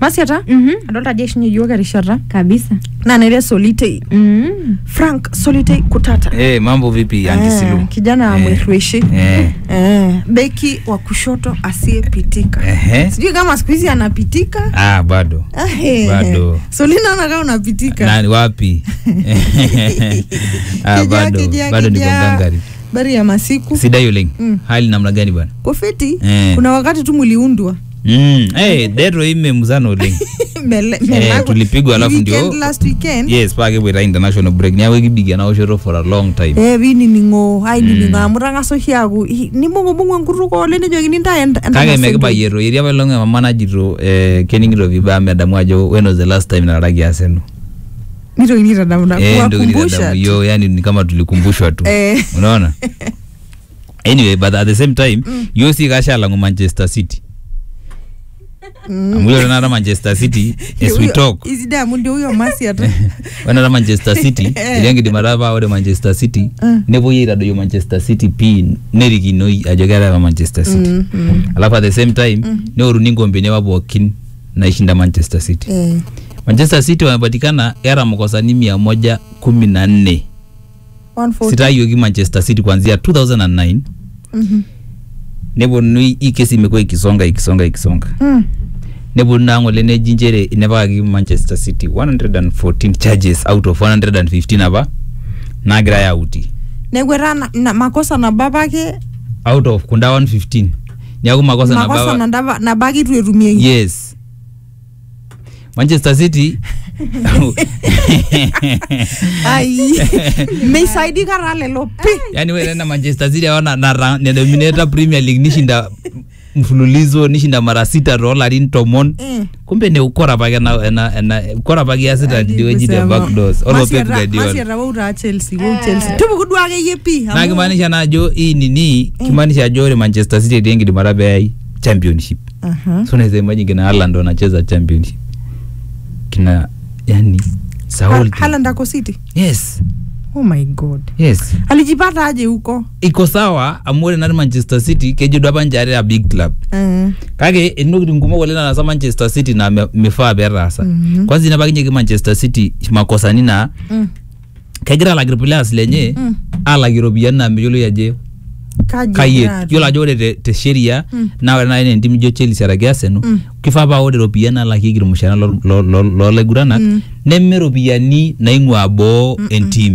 masiata Mhm. adolta ajo eishunye yiok erishata kabisa naa naire solitei mm. frank solitei kutata Eh, mambo vipi Aunty Eh, Silu? kijana Eh, mwereshi eh, eh, beki wa kushoto asiyepitika ehe. sijui kama siku hizi anapitika Ah, bado Ah, eh, Bado. solina nakaa unapitika nani wapi ah, Kijaa, bado kijaa, bado niko kijaa. ngangari bari ya masiku sidai oleng Mm. hali namna gani bwana kofiti Eh. kuna wakati tu muliundwa mm. hey, dero imemzana oleng Mele- Eh, melakwa. tulipigwa alafu Weekend, ndio- last weekend yes paa kipwaita international break niaku ekibikia naoshoto for a long time eh pinining'o ainining'o Mm. amu tang'asa oshi aaku "Ih, nimbung'ubung'u enkutuk ole nejokini ntae ent- kake entang'asa mekibayiero etii apa ilong emama najito eh, kening'ito vibaya medamu ajo when was the last time nararaki aseno entoki. nitokini aitadamu na Eh, ndio kuwakumbusha nilitadamu. tu. yo yani ni kama tulikumbushwa tu Eh. unaona anyway but at the same time yo si kashalangu manchester city amu ilo tenakata manchester city as we Huyo- talk isidai amu ndio huyo masi ata wenata manchester city Eh. iliangidimata paa ore manchester city Mm. nepuoi aitadoyio manchester city pii nerikinoi ajo keetae apa manchester city Mm, mm. alafu at the same time neoruni nkombeni apa pookin naishinda manchester city Eh, manchester city wamepatikana era mkosani mia moja kumi na nne 140. sitayioki manchester city kuanzia 2009 Mhm. neponunui hii kesi imekuwa ikisonga ikisonga ikisonga Mm. neponu naa ng'ole neji nchere inepakaki manchester city 114 charges out of 115 apa naagirai auti neeku etaa na- na- makosa nabo apake out of kunda 115 niaku makosa makosa naba nandaba- nabo ake itu etumieki yes manchester city ai meisaidika taa lelo pi yani ore na manchester city ao nedominata premier league nishinda mfululizo nishinda mara sita toolarin tomon Eh. kumbe ne ukora apake ena- ena- ena- ukora apake iasita tidieweji te Kusema, backdoors olo Masi Pep ata- Masi Guardiola ata woutaa chelsea wou chelsea tupuku duo akeyie pi naa amu- kimaanisha naa ajo hii nini kimaanisha ajo ore manchester city etii enkidimata peyai championship Aha. so unaweza imagine kina Haaland wanacheza championship kina yani Saul Ha- Haaland ako city yes oh my god yes alijipata aje huko iko sawa amu ore nati manchester city kejo duo apa nche are a big club Eh, kake intokitin kumok oleng naasa manchester city naa me- mifaa peetaasa Mhm. kwanza inapakinyeki manchester city makosani naa mm. kegira alak irplayers lenye Mm. alak iropiyiani naa meyioloi ajo kaji kayiet egira atum? yiolo ajo ore te, te sheria Mm. naa ore naaji entim ijo chelsea araki arsenal Mm. kifaa paa ore iropiyiani naalakieki irmushaara lo- lo- lo- loolaiguranak Mm. neme iropiyiani naing'ua boo entim